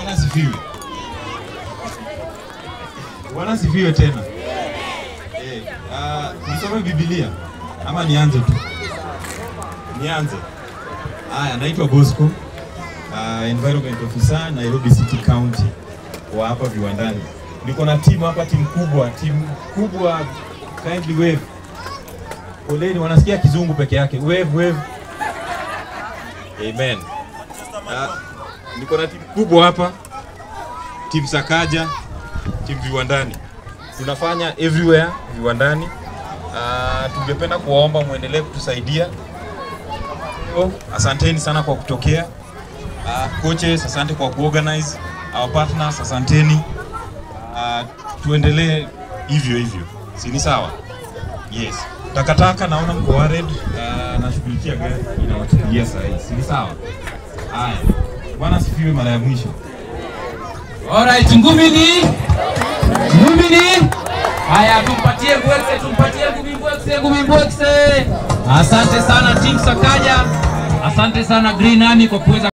Bwana asifiwe. Bwana asifiwe tena. Eh, uh, nisome Biblia ama nianze tu? Nianze. Haya, naitwa Bosco. Uh, environment officer Nairobi City County wa hapa viwandani. Niko na timu hapa, timu kubwa, timu kubwa. Kindly wave. Poleni, wanasikia kizungu peke yake. Wave, wave. Amen. Uh, niko na timu kubwa hapa, timu Sakaja, timu viwandani, tunafanya everywhere viwandani. Uh, tungependa kuwaomba muendelee kutusaidia. Oh, asanteni sana kwa kutokea. Uh, coaches, asante kwa kuorganize. Our partners, asanteni. Uh, tuendelee hivyo hivyo, si ni sawa? Yes. Takataka naona mko worried. Uh, nashughulikia gari inawachukulia saa hii, si ni sawa? Haya, Bwana asifiwe mara ya mwisho. Alright, ngumini. Ngumini. Haya, tumpatie Mbwekse, tumpatie Ngumi Mbwekse, Ngumi Mbwekse. Asante sana Team Sakaja. Asante sana Green Army kwa kuweza